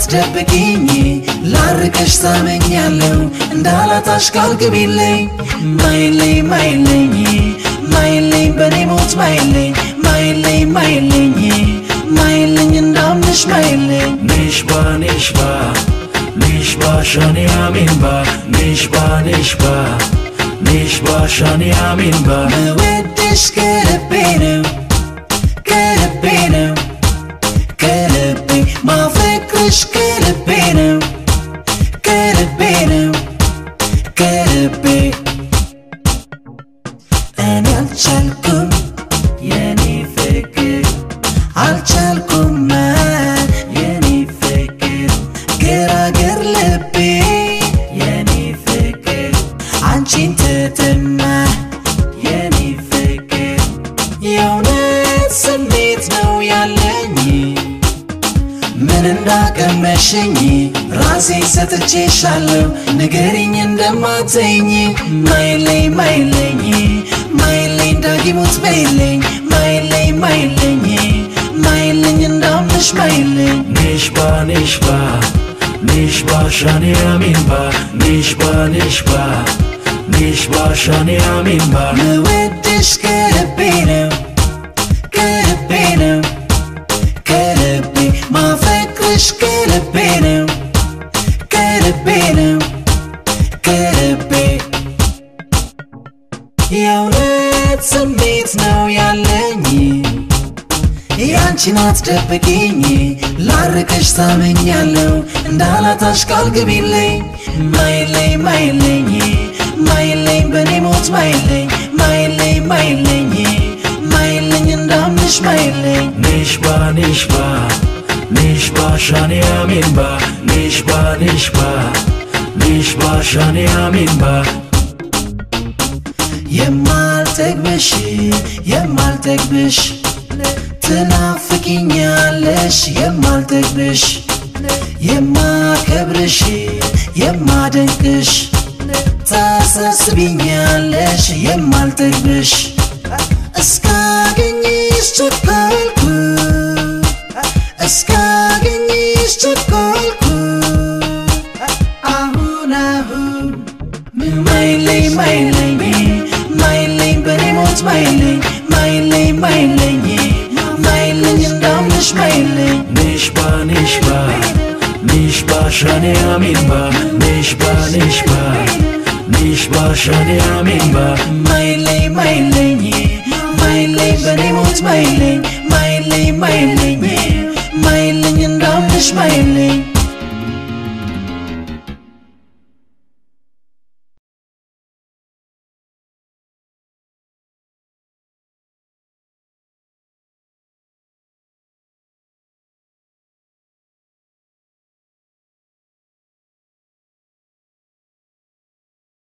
አትደብቂኝ ላርቀሽ ታመኛለሁ እንዳላጣሽ ቃል ግቢልኝ ማይለኝ ማይለኝ ማይለኝ በኔ ሞት ማይለኝ ማይለኝ ማይለኝ ማይለኝ እንዳምንሽ ማይለኝ ኒሽባ ኒሽባ ኒሽባ ሻኒ አሚንባ ኒሽባ ኒሽባ ኒሽባ ሻኒ አሚንባ መወድሽ ከልቤ ነው ከልቤ ነው ከልቤ ማፈቅርሽ ከልቤ ነው ከልቤ ነው ከልቤ እኔ አልቻልኩም የኔ ፍቅር አልቻልኩም የኔ ፍቅር ገራገር ልቤ የኔ ፍቅር አንቺን ተጠማ የኔ ፍቅር የእውነት ስሜት ነው ያለኝ ምን እንዳቀመሸኝ ራሴ ሰጥቼሻለሁ ንገሪኝ እንደማትኝ ማይለኝ ማይለኝ ማይለኝ ዳጊሙት በይለኝ ማይለኝ ማይለኝ ማይለኝ እንዳምንሽ ማይለኝ ኒሽባ ኒሽባ ኒሽባ ሻኒ አሚንባ ኒሽባ ኒሽባ ኒሽባ ሻኒ አሚንባ መወድሽ ከልቤ ነው ከልቤ ነው ከልቤ ማፈቅርሽ ከልቤ ነው ከልቤ ነው ከልቤ የእውነት ስሜት ነው ያለኝ ያንቺን አትደብቂኝ ላርቅሽ ታመኛለሁ እንዳላጣሽ ቃል ግቢልኝ ማይለኝ ማይለኝ ማይለኝ በኔ ሞት ማይለኝ ማይለኝ ማይለኝ ማይለኝ እንዳምንሽ ማይለኝ ኒሽባ ኒሽባ ኒሽባ ሻኒ አሚንባ ኒሽባ ኒሽባ ኒሽባ ሻኒ አሚንባ የማልጠግብሽ የማልጠግብሽ ትናፍቂኛለሽ የማልጠግብሽ የማከብርሽ የማደንቅሽ ታሳስቢኛለሽ የማልጠግብሽ እስካገኝሽ ቸኮልኩ እስካገኝሽ ቸኮልኩ አሁን አሁን ማይለኝ ማይለኝ ማይለኝ በኔ ሞት ማይለኝ ማይለኝ ማይለኝ ማይለኝ እንዳምንሽ ማይለኝ ኒሽባ ኒሽባ ኒሽባ ሻኒ አሚንባ ኒሽባ ኒሽባ ኒሽባ ሻኒ አሚንባ ማይለኝ ማይለኝ ማይለኝ በኔ ሞት ማይለኝ ማይለኝ ማይለኝ ማይለኝ እንዳምንሽ ማይለኝ